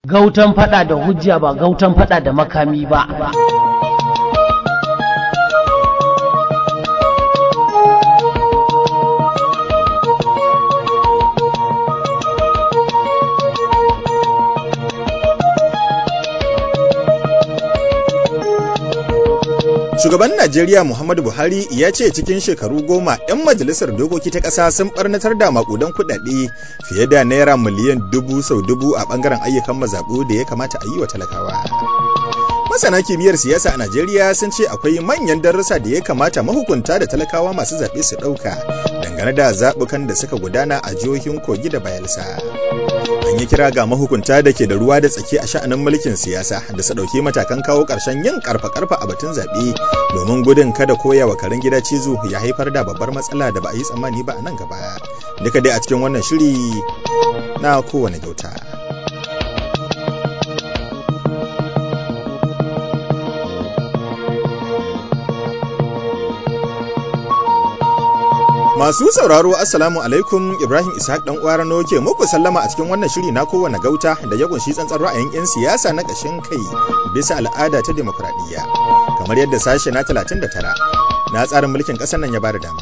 gautan fada da hujja ba gautan fada da makami ba Shugaban Najeriya Muhammadu Buhari ya ce cikin shekaru goma 'yan majalisar dokoki ta ƙasa sun barnatar da makudan kuɗaɗe fiye da naira miliyan dubu sau dubu a ɓangaren ayyukan mazaɓu da ya kamata a yi wa talakawa. Masana kimiyyar siyasa a Najeriya sun ce akwai manyan darussa da ya kamata mahukunta da talakawa masu zaɓe su ɗauka dangane da zaɓukan da suka gudana a jihohin Kogi da Bayelsa. An yi kira ga mahukunta da ke da ruwa da tsaki a sha'anin mulkin siyasa da su ɗauki matakan kawo ƙarshen yin ƙarfa-ƙarfa a batun zaɓe domin gudun kada koya wa karen gida cizo ya haifar da babbar matsala da ba a yi tsammani ba a nan gaba. Duka dai a cikin wannan shiri na kowane kyauta. Masu sauraro Assalamu alaikum Ibrahim Ishaq dan Kwarano ke muku sallama a cikin wannan shiri na kowane gauta da ya kunshi tsantsan ra'ayin 'yan siyasa na ƙashin kai bisa al'ada ta demokradiyya kamar yadda sashe na 39 na tsarin mulkin ƙasar nan ya bada dama.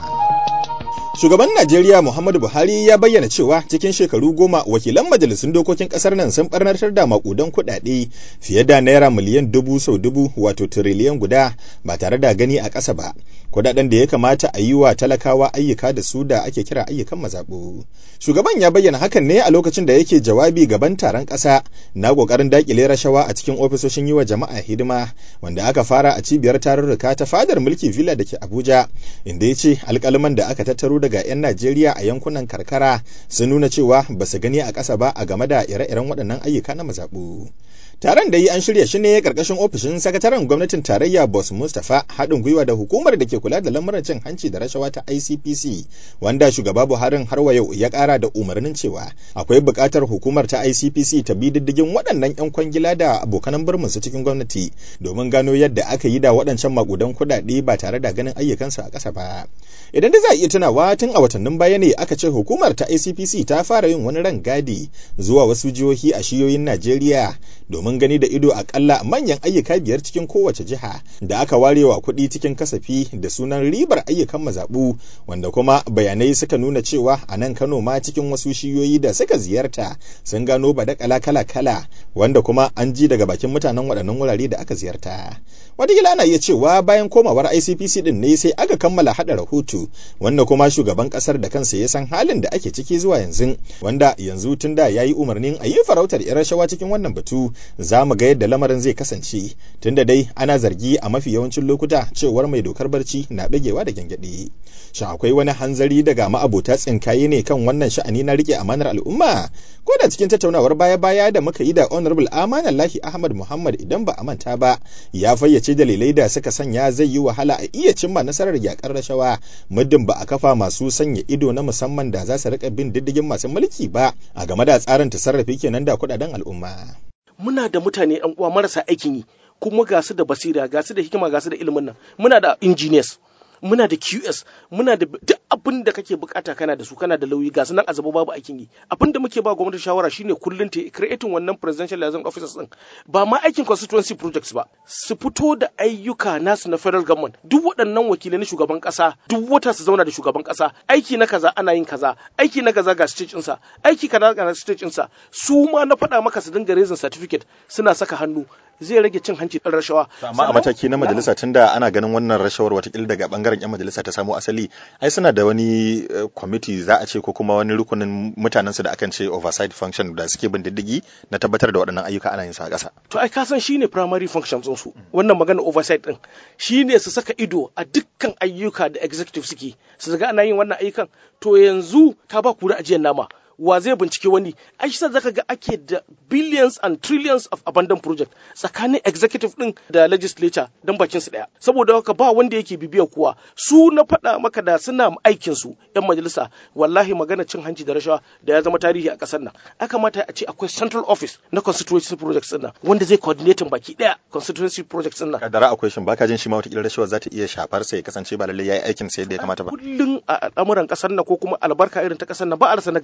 Shugaban Najeriya Muhammadu Buhari ya bayyana cewa cikin shekaru goma wakilan majalisun dokokin kasar nan sun barnatar da makudan kuɗaɗe fiye da naira miliyan dubu sau dubu wato tiriliyan guda ba tare da gani a ƙasa ba. Kuɗaɗen da ya kamata a yi wa talakawa ayyuka da su da ake kira ayyukan mazaɓu. Shugaban ya bayyana hakan ne a lokacin da yake jawabi gaban taron ƙasa na ƙoƙarin daƙile rashawa a cikin ofisoshin yi wa jama'a hidima wanda aka fara a cibiyar tarurruka ta fadar mulki villa da ke Abuja inda ya ce alƙalman da aka tattaro daga 'yan Najeriya a yankunan karkara sun nuna cewa ba su gani a ƙasa ba a game da ire-iren waɗannan ayyuka na mazaɓu. Taron da yi an shirya shi ne ƙarƙashin ofishin sakataren gwamnatin tarayya Boss Mustapha haɗin gwiwa da hukumar da ke kula da lamuran cin hanci da rashawa ta ICPC wanda shugaba Buharin har wa yau ya ƙara da umarnin cewa akwai buƙatar hukumar ta ICPC ta bi diddigin waɗannan 'yan kwangila da abokanan birminsu cikin gwamnati domin gano yadda aka yi da waɗancan maƙudan kuɗaɗe ba tare da ganin ayyukansu a ƙasa ba. Idan da za a iya tunawa tun a watannin baya ne aka ce hukumar ta ICPC ta fara yin wani ran gadi zuwa wasu jihohi a shiyoyin Najeriya domin gani da ido akalla manyan ayyuka biyar cikin kowace jiha da aka warewa kuɗi cikin kasafi da sunan ribar ayyukan mazaɓu wanda kuma bayanai suka nuna cewa a nan Kano ma cikin wasu shiyoyi da suka ziyarta sun gano badakala kala-kala wanda kuma an ji daga bakin mutanen waɗannan wurare da aka ziyarta. Wataƙila ana iya cewa bayan komawar ICPC din ne sai aka kammala haɗa rahoto wanda kuma shugaban ƙasar da kansa ya san halin da ake ciki zuwa yanzu wanda yanzu tun da ya yi umarnin a yi farautar 'yan rashawa cikin wannan batu za mu ga yadda lamarin zai kasance tunda dai ana zargi a mafi yawancin lokuta cewar mai dokar barci na ɗagewa da gyangyaɗe. Shin akwai wani hanzari daga ma'abota tsinkaye ne kan wannan sha'ani na riƙe amanar al'umma? Ko da cikin tattaunawar baya-baya da muka yi da Honorable Amanan Lahi Ahmad Muhammad idan ba a manta ba ya fayyace dalilai da suka sanya zai yi wahala a iya cimma nasarar yakar rashawa muddin ba a kafa masu sanya ido na musamman da za su riƙa bin diddigin masu mulki ba a game da tsarin tasarrafi kenan da kuɗaɗen al'umma. muna da mutane yan uwa marasa aikin yi kuma ga su da basira ga su da hikima ga su da ilimin nan muna da engineers muna da QS muna da duk abin da kake bukata kana da su kana da lauyi ga su nan azaba babu aikin yi abin da muke ba gwamnati shawara shine kullun ta creating wannan presidential liaison officers din ba ma aikin constituency projects ba su fito da ayyuka nasu na federal government duk waɗannan wakilai na shugaban ƙasa duk wata su zauna da shugaban ƙasa aiki na kaza ana yin kaza aiki na kaza ga stage ɗinsa aiki kaza ga stage ɗinsa su ma na faɗa maka su dinga raising certificate suna saka hannu zai rage cin hanci ɗan rashawa. Amma a mataki na majalisa tunda ana ganin wannan rashawar watakila daga bangaren 'yan majalisa ta samo asali, ai suna da wani kwamiti za a ce ko kuma wani rukunin mutanen su da akan ce oversight function da suke bin diddigi na tabbatar da waɗannan ayyuka ana yin sa a ƙasa. To ai ka san shine primary function sun su wannan magana oversight din shine su saka ido a dukkan ayyuka da executive suke su ga ana yin wannan ayyukan to yanzu ka ba kura ajiyar nama wa zai bincike wani ai shi zaka ga ake da billions and trillions of abandoned project tsakanin executive din da legislature don bakin su daya saboda haka ba wanda yake bibiya kuwa su na faɗa maka da suna aikin su yan majalisa wallahi magana cin hanci da rashawa da ya zama tarihi a ƙasar nan aka mata a ce akwai central office na constituency projects din nan wanda zai coordinating baki daya constituency projects din nan kadara akwai shin baka jin shi ma wata rashawa za ta iya shafar sa ya kasance ba lalle yayi aikin sa yadda ya kamata ba kullun a al'amuran ƙasar nan ko kuma albarka irin ta ƙasar nan ba a rasa nagari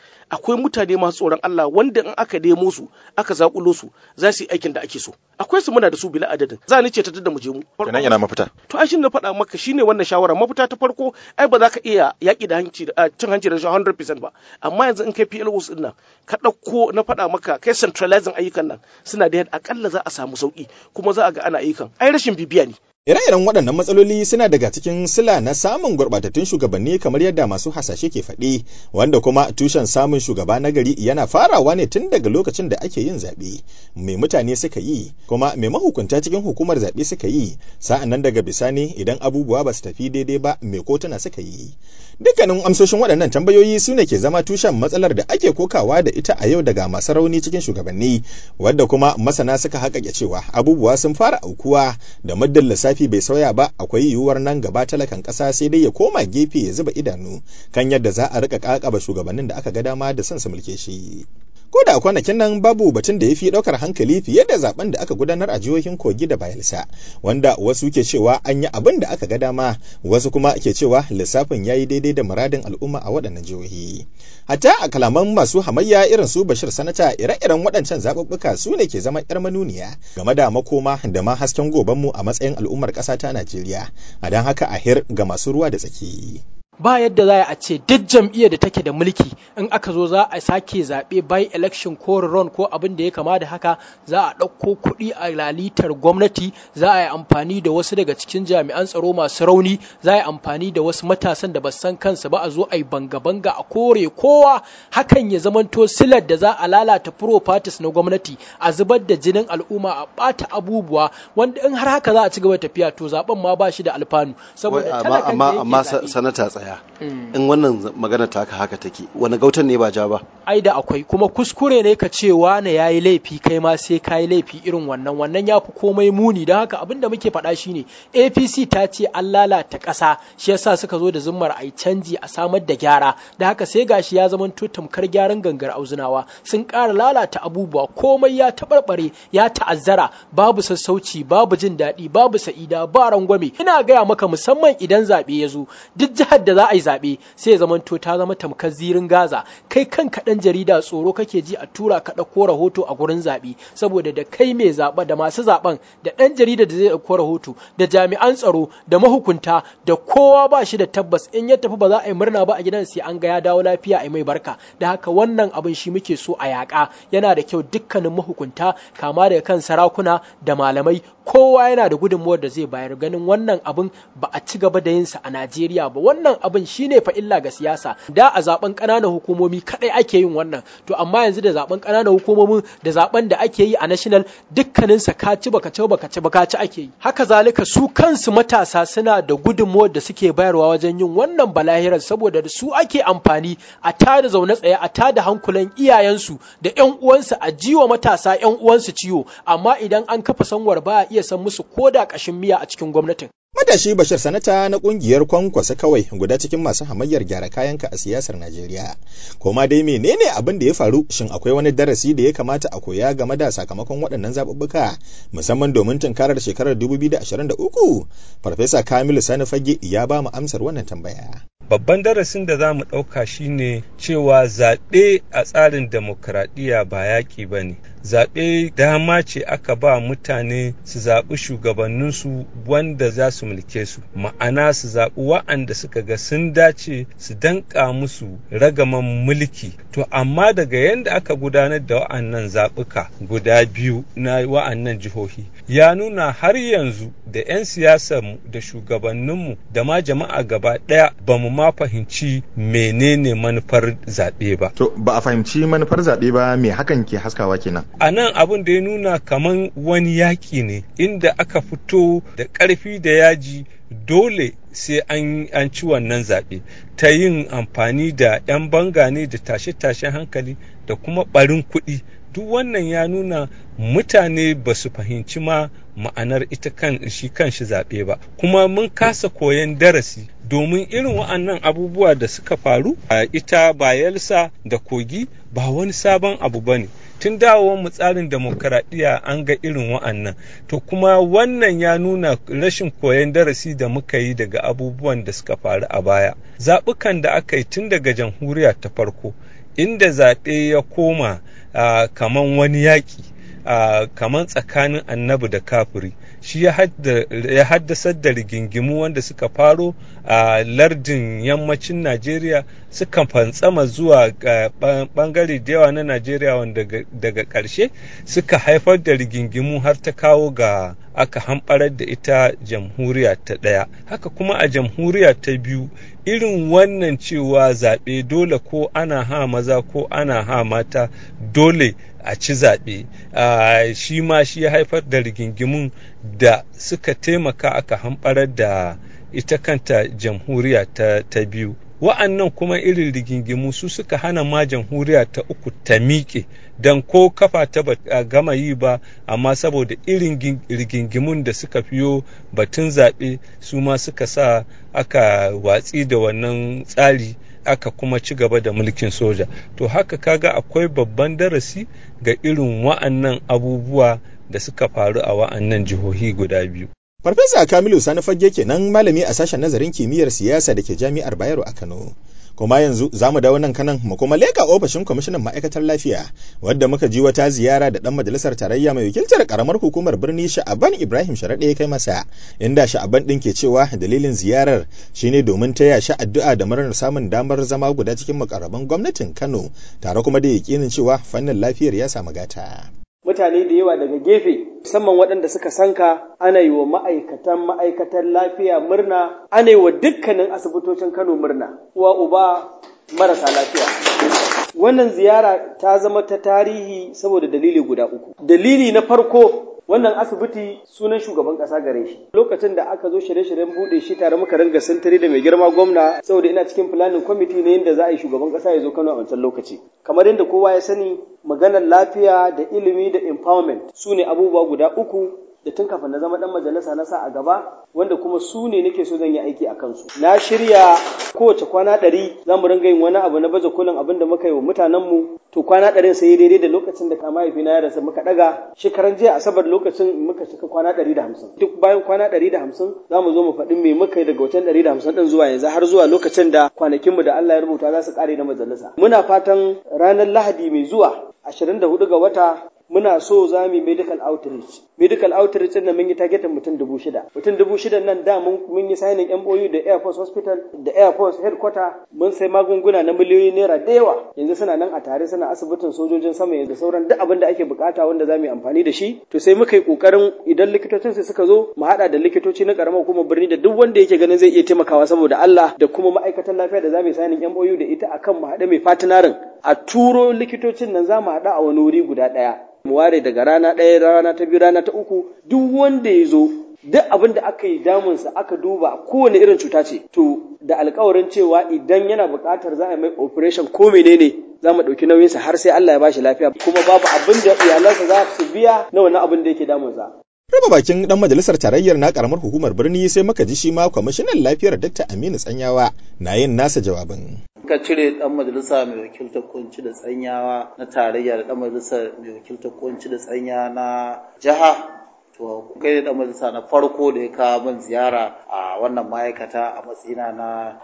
akwai mutane masu tsoron Allah wanda in aka nemo su aka zakulo su za su yi aikin da ake so akwai su muna da su bila adadin za ni ce ta da mu je mu kenan ina mafita to ai shin na faɗa maka shine wannan shawara mafita ta farko ai ba za ka iya yaƙi da hanci da cin hanci da 100% ba amma yanzu in kai PLOs din nan ka ɗauko na faɗa maka kai centralizing ayyukan nan suna da yadda akalla za a samu sauki kuma za a ga ana ayyukan ai rashin bibiya ne Ire-iren waɗannan matsaloli suna daga cikin sila na samun gurɓatattun shugabanni kamar yadda masu hasashe ke faɗi, wanda kuma tushen samun shugaba na gari yana farawa ne tun daga lokacin da ake yin zaɓe. Mai mutane suka yi, kuma mai mahukunta cikin hukumar zaɓe suka yi, sa'an nan daga bisani idan abubuwa ba su tafi daidai ba mai kotuna suka yi. Dukkanin amsoshin waɗannan tambayoyi su ne ke zama tushen matsalar da ake kokawa da ita a yau daga masu rauni cikin shugabanni, wadda kuma masana suka haƙaƙe cewa abubuwa sun fara aukuwa da muddin lissafi lissafi bai sauya ba akwai yiwuwar nan gaba talakan ƙasa sai dai ya koma gefe ya zuba idanu kan yadda za a rika kakaba shugabannin da aka ga dama da son su mulke shi. Ko da kwanakin nan babu batun da ya fi ɗaukar hankali fiye da zaben da aka gudanar a jihohin Kogi da Bayelsa, wanda wasu ke cewa an yi abin da aka ga dama, wasu kuma ke cewa lissafin ya yi daidai da muradin al'umma a waɗannan jihohi. Hatta a kalaman masu hamayya irin su Bashir Sanata ire-iren waɗancan zaɓuɓɓuka su ne ke zama 'yar manuniya game da makoma da ma hasken gobanmu a matsayin al'ummar ƙasa ta Najeriya, a don haka a hir ga masu ruwa da tsaki. ba yadda za a ce duk jam'iyyar da take da mulki in aka zo za a sake zaɓe by election ko ron ko abin da ya kama da haka za a ɗauko kuɗi a lalitar gwamnati za a yi amfani da wasu daga cikin jami'an tsaro masu rauni za a yi amfani da wasu matasan da ba san kansu ba a zo a yi banga-banga a kore kowa hakan ya zamanto silar da za a lalata properties na gwamnati a zubar da jinin al'umma a ɓata abubuwa wanda in har haka za a ci gaba tafiya to zaben ma ba shi da alfanu saboda talakan da amma yake zaɓe- sanata tsaya in wannan magana ta haka take wani gautan ne ba ja ba ai da akwai kuma kuskure ne ka ce wane ya yi laifi kai ma sai ka yi laifi irin wannan wannan ya fi komai muni don haka abin da muke faɗa shine apc ta ce an lalata ƙasa shi yasa suka zo da zummar a yi canji a samar da gyara da haka sai gashi ya zama tamkar gyaran gangar auzunawa sun ƙara lalata abubuwa komai ya taɓarɓare ya ta'azzara babu sassauci babu jin daɗi babu sa'ida ba rangwame ina gaya maka musamman idan zaɓe ya zo duk jihar da za a yi zaɓe sai ya zamanto ta zama tamkar zirin gaza kai kanka ɗan jarida tsoro kake ji a tura ka ɗauko rahoto a gurin zaɓe saboda da kai mai zaɓa da masu zaɓen da ɗan jarida da zai ɗauko rahoto da jami'an tsaro da mahukunta da kowa ba shi da tabbas in ya tafi ba za a yi murna ba a gidan sai an ga ya dawo lafiya a yi mai barka da haka wannan abin shi muke so a yaƙa yana da kyau dukkanin mahukunta kama daga kan sarakuna da malamai kowa yana da gudunmuwar da zai bayar ganin wannan abin ba a ci gaba da yinsa a Najeriya ba wannan abin shine fa illa ga siyasa da a zaben ƙananan hukumomi kadai ake yin wannan to amma yanzu da zaben ƙananan hukumomin da zaben da ake yi a national dukkanin sa ka ci baka ci baka ci baka ci ake yi haka zalika su kansu matasa suna da gudunmuwar da suke bayarwa wajen yin wannan balahirar saboda da su ake amfani a tada zaune tsaye a tada hankulan iyayensu da ƴan uwansu a jiwa matasa ƴan uwansu ciwo amma idan an kafa sanwar ba a iya san musu koda ƙashin miya a cikin gwamnatin Matashi Bashir Sanata na kungiyar kwankwasa kawai guda cikin masu hamayyar gyara kayanka a siyasar Najeriya. Koma dai menene abin da ya faru shin akwai wani darasi da ya kamata a koya game da sakamakon waɗannan zaɓuɓɓuka musamman domin tunkarar shekarar 2023? Farfesa Kamilu Sani Fage ya ba mu amsar wannan tambaya. babban darasin da za mu ɗauka shine cewa zaɓe a tsarin demokradiyya ba yaƙi ba ne zaɓe dama ce aka ba mutane su zaɓi shugabanninsu wanda za su mulke su ma'ana su zaɓi wa'anda suka ga sun dace su danƙa musu ragaman mulki to amma daga yadda aka gudanar da wa'annan zaɓuka guda biyu na wa'annan jihohi ya nuna har yanzu da 'yan siyasarmu da shugabanninmu da ma jama'a gaba ɗaya ba mu ma fahimci menene manufar zaɓe ba. To ba a fahimci manufar zaɓe ba me hakan ke haskawa kenan. A nan abin da ya nuna kaman wani yaƙi ne inda aka fito da ƙarfi da yaji dole sai an, an ci wannan zaɓe ta yin amfani da 'yan banga ne da tashe-tashen hankali da kuma ɓarin kuɗi duk wannan ya nuna mutane ba su fahimci ma ma'anar ita kan shi kan shi zaɓe ba kuma mun kasa koyan darasi domin irin wa'annan abubuwa da suka faru a ita bayelsa da kogi ba wani sabon abu ba ne tun dawowar mu tsarin demokaradiyya an ga irin wa'annan to kuma wannan ya nuna rashin koyon darasi da muka yi daga abubuwan da suka faru a baya zaɓukan da aka yi tun daga jamhuriya ta farko inda zaɓe ya koma uh, kaman wani yaƙi uh, kaman tsakanin annabi da kafiri shi ya haddasar da rigingimu wanda suka faro a lardin yammacin najeriya suka fantsama zuwa bangare da yawa na najeriya wanda daga ƙarshe suka haifar da rigingimu har ta kawo ga aka hamɓarar da ita jamhuriya ta ɗaya haka kuma a jamhuriya ta biyu irin wannan cewa zaɓe dole ko ana ha maza ko ana ha mata dole a ci zaɓe shi ma shi ya haifar da rigingimun da suka taimaka aka hamɓarar da ita kanta jamhuriya ta, ta biyu wa'annan kuma irin rigingimu su suka hana ma jamhuriya ta uku ta miƙe don ko kafa ta ba gama yi ba amma saboda irin rigingimun da suka fiyo batun zaɓe su ma suka sa aka watsi da wannan tsari aka kuma ci gaba da mulkin soja to haka kaga akwai babban darasi ga irin wa'annan abubuwa da suka faru a wa'annan jihohi guda biyu Farfesa Kamilu Sani Fagge kenan malami a sashen nazarin kimiyyar siyasa da ke Jami'ar Bayero a Kano. Kuma yanzu za mu dawo nan kanan mu kuma leka ofishin kwamishinan ma'aikatar lafiya wadda muka ji wata ziyara da dan majalisar tarayya mai wakiltar karamar hukumar birni Sha'aban Ibrahim Sharaɗe ya kai masa inda Sha'aban ɗin ke cewa dalilin ziyarar shine domin taya shi addu'a da murnar samun damar zama guda cikin mukarraban gwamnatin Kano tare kuma da yakinin cewa fannin lafiyar ya samu gata. mutane da yawa daga gefe musamman waɗanda suka sanka ana yi wa ma'aikatan ma'aikatan lafiya murna ana yi wa dukkanin asibitocin kano murna uwa uba marasa lafiya wannan ziyara ta zama ta tarihi saboda dalili guda uku dalili na farko wannan asibiti sunan shugaban kasa gare shi lokacin da aka zo shirye-shiryen bude shi tare muka ringa sintiri da mai girma gwamna saboda ina cikin planning committee ne yadda za a yi shugaban kasa ya zo Kano a wancan lokaci kamar yadda kowa ya sani maganar lafiya da ilimi da empowerment su ne abubuwa guda uku da tun kafin na zama dan majalisa na sa a gaba wanda kuma su ne nake so zan yi aiki a kansu na shirya kowace kwana ɗari za mu ringa yin wani abu na baje kolin abin da muka yi wa mutanenmu to kwana ɗarin sai daidai da lokacin da ka mahaifina ya rasa muka ɗaga shekaran jiya asabar lokacin muka cika kwana ɗari da hamsin duk bayan kwana ɗari da hamsin za mu zo mu faɗi me muka yi daga wancan ɗari da hamsin ɗin zuwa yanzu har zuwa lokacin da kwanakinmu da Allah ya rubuta za su ƙare na majalisa muna fatan ranar lahadi mai zuwa ashirin da hudu ga wata muna so za mu yi medical outreach medical outreach din mun yi targetin mutum dubu shida mutum dubu shida nan da mun yi signing MOU da Air Force Hospital da Air Force Headquarter mun sai magunguna na miliyoyi naira da yawa yanzu suna nan a tare suna asibitin sojojin sama yanzu sauran duk abin da ake bukata wanda za mu yi amfani da shi to sai muka yi kokarin idan likitocin su suka zo mu hada da likitoci na karamar hukumar birni da duk wanda yake ganin zai iya taimakawa saboda Allah da kuma ma'aikatan lafiya da za mu yi signing MOU da ita akan mu haɗa mai fatinarin a turo likitocin nan za mu haɗa a wani wuri guda ɗaya mu ware daga rana ɗaya rana ta biyu rana ta uku duk wanda ya zo duk abin da aka yi damunsa aka duba kowane irin cuta ce to da alkawarin cewa idan yana buƙatar za a mai operation ko menene za mu ɗauki nauyinsa har sai Allah ya bashi lafiya kuma babu abin da iyalansa za su biya na wannan abin da yake damunsa. Raba bakin dan majalisar tarayyar na karamar hukumar birni sai muka ji shi ma kwamishinan lafiyar Dr. Aminu Tsanyawa na yin nasa jawabin. ka cire dan majalisa mai wakiltar kunci da tsanyawa na tarayya da dan majalisa mai wakiltar kunci da tsanya na jiha to kai da dan majalisa na farko da ya kawo min ziyara a wannan ma'aikata a matsayina na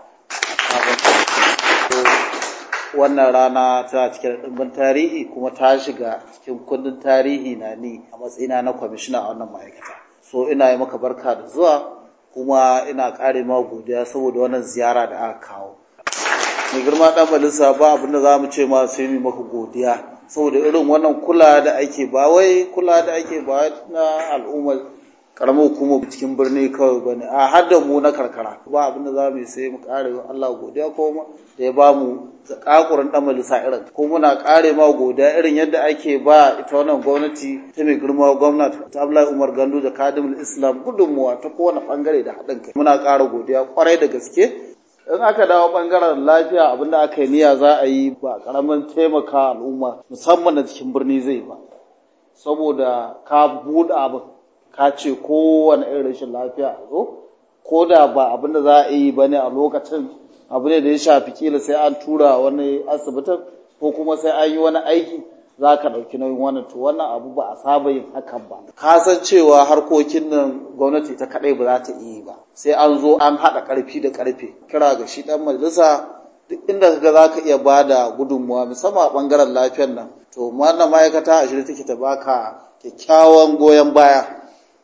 sabon wannan rana tana cike da ɗimbin tarihi kuma ta shiga cikin kundin tarihi na ni a matsayina na kwamishina a wannan ma'aikata so ina yi maka barka da zuwa kuma ina ƙare ma godiya saboda wannan ziyara da aka kawo mai girma ɗan majalisa ba abin da za mu ce ma sai mu maka godiya saboda irin wannan kula da ake ba wai kula da ake ba na al'ummar karamar hukumar cikin birni kawai ba ne a har da mu na karkara ba abin da za mu yi sai mu kare Allah godiya ko da ya ba mu zakakurin ɗan majalisa irin ko muna kare ma godiya irin yadda ake ba ita wannan gwamnati ta mai girma gwamnati ta Abdullahi Umar Gandu da Kadimul Islam gudunmuwa ta kowane bangare da haɗin kai muna ƙara godiya kwarai da gaske in aka dawo bangaren lafiya abinda aka yi niyya za a yi ba karamin taimaka al'umma musamman da cikin birni zai ba saboda ka buɗe abin ka ce kowane irin rashin lafiya a zo ko da ba abinda za a yi ba ne a lokacin abu ne da ya shafi kila sai an tura wani asibitin ko kuma sai an yi wani aiki za ka ɗauki nauyin wannan to wannan abu ba a saba yin hakan ba ka san cewa harkokin nan gwamnati ta kaɗai ba za ta iya ba sai an zo an haɗa ƙarfi da ƙarfe kira ga shi ɗan majalisa duk inda kaga za ka iya ba da gudunmuwa musamman a ɓangaren lafiyar nan to wannan ma'aikata a shirye take ta baka kyakkyawan goyon baya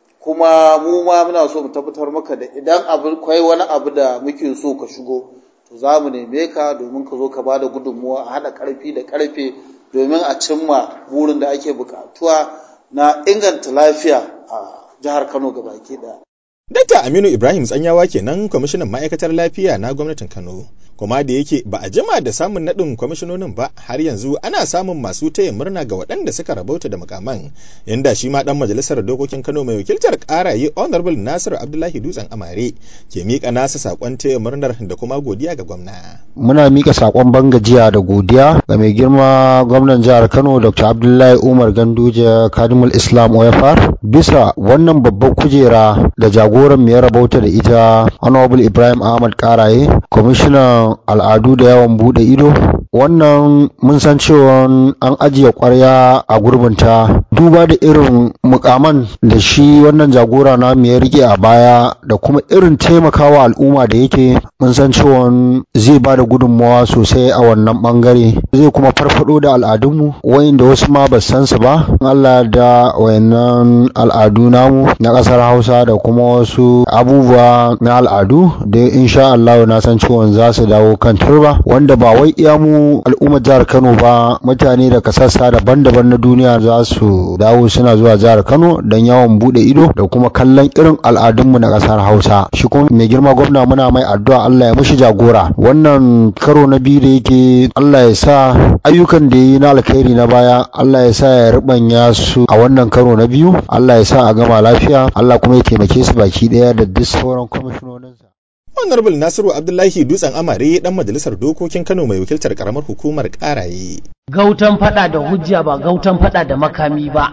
kuma mu ma muna so mu tabbatar maka da idan abu kwai wani abu da muke so ka shigo to za mu neme ka domin ka zo ka ba da gudunmuwa a haɗa ƙarfi da ƙarfe domin a cimma burin da ake buƙatuwa na inganta lafiya a jihar Kano gabaki ɗaya. Dakta Aminu Ibrahim Tsanyawa kenan kwamishinan ma'aikatar lafiya na gwamnatin Kano. kuma da yake ba a jima da samun naɗin kwamishinonin ba har yanzu ana samun masu taya murna ga waɗanda suka rabauta da mukaman inda shi ma ɗan majalisar dokokin kano mai wakiltar ƙaraye honorable nasiru abdullahi dutsen amare ke miƙa nasa saƙon taya murnar da kuma godiya ga gwamna. muna miƙa saƙon bangajiya da godiya ga mai girma gwamnan jihar kano dr abdullahi umar ganduje kadimul islam oyafar bisa wannan babbar kujera da jagoran mai rabauta da ita honorable ibrahim ahmad ƙaraye kwamishinan al'adu da yawan bude ido wannan mun san cewa an ajiye kwarya a gurbinta duba da irin mukaman da shi wannan jagora na ya rike a baya da kuma irin taimakawa al'umma da yake mun san cewa zai ba da gudunmawa sosai a wannan bangare zai kuma farfado da al'adunmu wayanda wasu ma ba san su ba Allah da wayannan al'adu namu na kasar Hausa da kuma wasu abubuwa na al'adu da insha Allah na san cewa za su dawo kan turba wanda ba wai iya mu al'ummar jihar Kano ba mutane daga sassa daban-daban na duniya za su dawo suna zuwa jihar Kano don yawon bude ido da kuma kallon irin al'adunmu na kasar Hausa shi kuma mai girma gwamna muna mai addu'a Allah ya mishi jagora wannan karo na biyu da yake Allah ya sa ayyukan da yi na alkhairi na baya Allah ya sa ya rubanya su a wannan karo na biyu Allah ya sa a gama lafiya Allah kuma ya taimake su baki daya da duk sauran kwamishinoninsa Honorable Nasiru Abdullahi Dutsen Amare dan majalisar dokokin Kano mai wakiltar karamar hukumar Karaye. Gautan fada da hujja ba gautan fada da makami ba.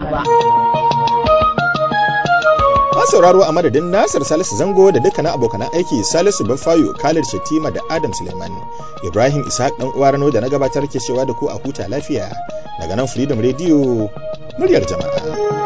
Ma sauraro a madadin Nasir Salisu Zango da dukkanin abokan aiki Salisu Bafayo, Khalid Shatima da Adam Suleiman. Ibrahim Ishaq dan uwa Rano da na gabatar ke cewa da ku a huta lafiya. Daga nan Freedom Radio muryar jama'a.